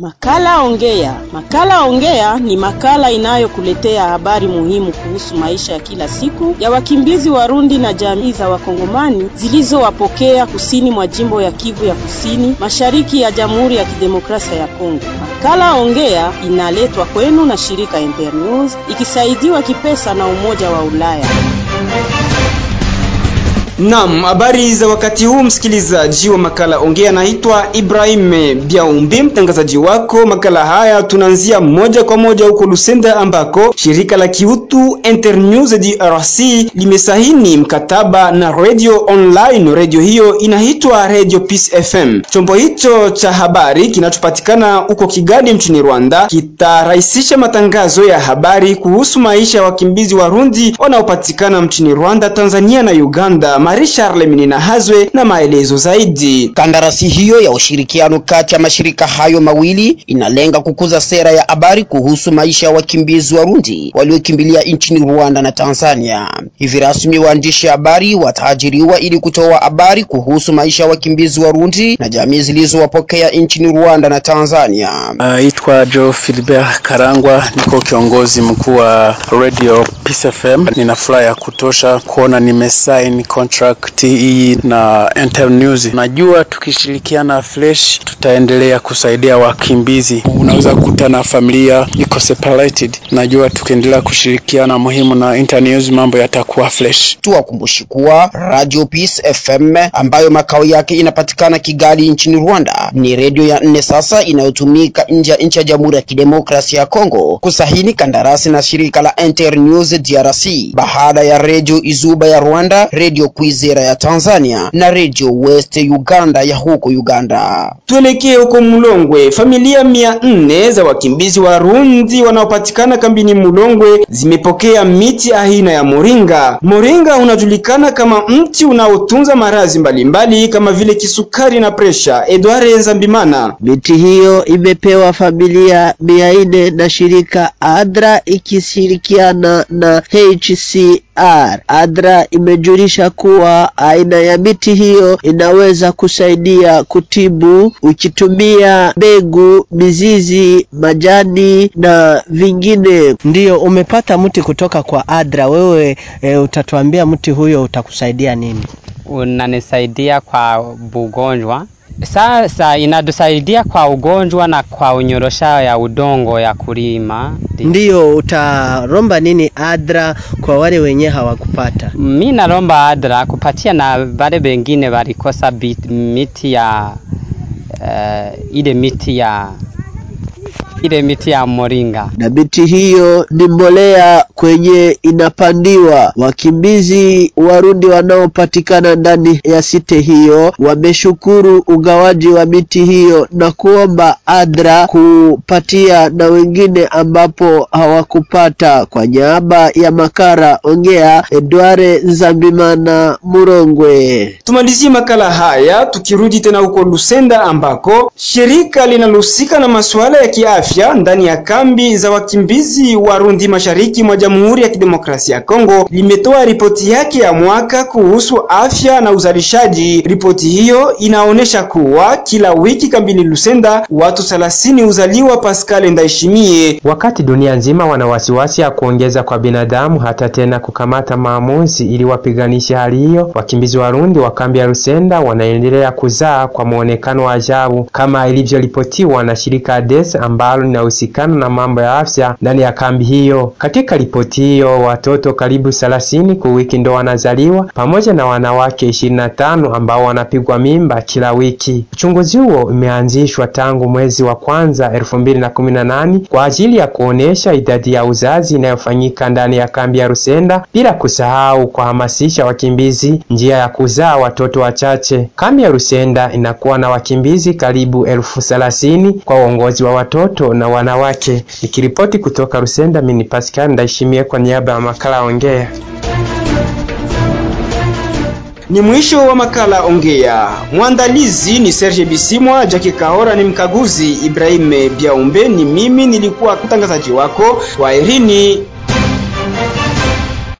Makala Ongea. Makala Ongea ni makala inayokuletea habari muhimu kuhusu maisha ya kila siku ya wakimbizi Warundi na jamii za Wakongomani zilizowapokea kusini mwa jimbo ya Kivu ya Kusini, mashariki ya Jamhuri ya Kidemokrasia ya Kongo. Makala Ongea inaletwa kwenu na shirika Internews ikisaidiwa kipesa na Umoja wa Ulaya. Naam, habari za wakati huu msikilizaji wa makala Ongea, naitwa Ibrahim Biaumbi, mtangazaji wako. Makala haya tunaanzia moja kwa moja huko Lusenda ambako shirika la kiutu Internews DRC limesahini mkataba na radio online. Radio hiyo inaitwa Radio Peace FM. Chombo hicho cha habari kinachopatikana huko Kigali nchini Rwanda kitarahisisha matangazo ya habari kuhusu maisha ya wakimbizi Warundi wanaopatikana nchini Rwanda, Tanzania na Uganda. Marie Charles Minina Hazwe na maelezo zaidi. Kandarasi hiyo ya ushirikiano kati ya mashirika hayo mawili inalenga kukuza sera ya habari kuhusu maisha ya wakimbizi Warundi waliokimbilia nchini Rwanda na Tanzania. Hivi rasmi waandishi habari wataajiriwa ili kutoa habari kuhusu maisha ya wakimbizi Warundi na jamii zilizowapokea nchini Rwanda na Tanzania. Naitwa uh, Joe Philbert Karangwa, niko kiongozi mkuu wa Radio Peace FM. Nina furaha ya kutosha kuona nimesign contract hii na Internews. Najua tukishirikiana fresh tutaendelea kusaidia wakimbizi. Unaweza kukuta na familia iko separated, najua tukiendelea kushirikiana muhimu na Internews mambo yatakuwa fresh. Tuwakumbushi kuwa Radio Peace FM ambayo makao yake inapatikana Kigali nchini Rwanda ni redio ya nne sasa inayotumika nje ya nchi ya Jamhuri ya Kidemokrasia ya Kongo kusahini kandarasi na shirika la Internews DRC baada ya redio Izuba ya Rwanda, redio Kwizera ya Tanzania na redio West Uganda ya huko Uganda. Tuelekee huko Mulongwe. Familia mia nne za wakimbizi Warundi wanaopatikana kambini Mulongwe zimepokea miti aina ya moringa. Moringa unajulikana kama mti unaotunza maradhi mbalimbali kama vile kisukari na presha. Edward Nzambimana. Miti hiyo imepewa familia mia nne na shirika ADRA ikishirikiana na HCR. ADRA imejulisha kuwa aina ya miti hiyo inaweza kusaidia kutibu ukitumia mbegu, mizizi, majani na vingine. Ndiyo, umepata mti kutoka kwa ADRA. Wewe e, utatuambia mti huyo utakusaidia nini? Unanisaidia kwa bugonjwa sasa inatusaidia kwa ugonjwa na kwa unyorosha ya udongo ya kulima. Ndiyo, utaromba nini ADRA kwa wale wenye hawakupata? Mi naromba ADRA kupatia na wale wengine walikosa miti ya uh, ile miti ya ile miti ya moringa. Na miti hiyo ni mbolea kwenye inapandiwa. Wakimbizi Warundi wanaopatikana ndani ya site hiyo wameshukuru ugawaji wa miti hiyo na kuomba ADRA kupatia na wengine ambapo hawakupata. Kwa niaba ya Makara Ongea, Edware Nzambimana Murongwe. Tumalizie makala haya tukirudi tena huko Lusenda ambako shirika linalohusika na masuala ya kiafya ndani ya kambi za wakimbizi Warundi mashariki mwa Jamhuri ya Kidemokrasia ya Kongo limetoa ripoti yake ya mwaka kuhusu afya na uzalishaji. Ripoti hiyo inaonyesha kuwa kila wiki kambini Lusenda watu 30 uzaliwa. Pascal Ndaishimie. Wakati dunia nzima wana wasiwasi ya kuongeza kwa binadamu hata tena kukamata maamuzi ili wapiganishe hali hiyo, wakimbizi Warundi wa kambi ya Lusenda wanaendelea kuzaa kwa muonekano wa ajabu kama ilivyoripotiwa na shirika ADES ambalo linahusikana na mambo ya afya ndani ya kambi hiyo. Katika ripoti hiyo, watoto karibu 30 kwa wiki ndo wanazaliwa pamoja na wanawake 25 ambao wanapigwa mimba kila wiki. Uchunguzi huo umeanzishwa tangu mwezi wa kwanza 2018 kwa ajili ya kuonesha idadi ya uzazi inayofanyika ndani ya kambi ya Rusenda, bila kusahau kuhamasisha wakimbizi njia ya kuzaa watoto wachache. Kambi ya Rusenda inakuwa na wakimbizi karibu elfu thelathini kwa uongozi wa watoto na wanawake. Nikiripoti kutoka Rusenda, mimi ni Pascal Ndaishimie kwa niaba ya makala Ongea. Ni mwisho wa makala Ongea. Mwandalizi ni Serge Bisimwa, Jackie Kahora ni mkaguzi, Ibrahim Biaumbe ni mimi, nilikuwa mtangazaji wako. Kwaherini.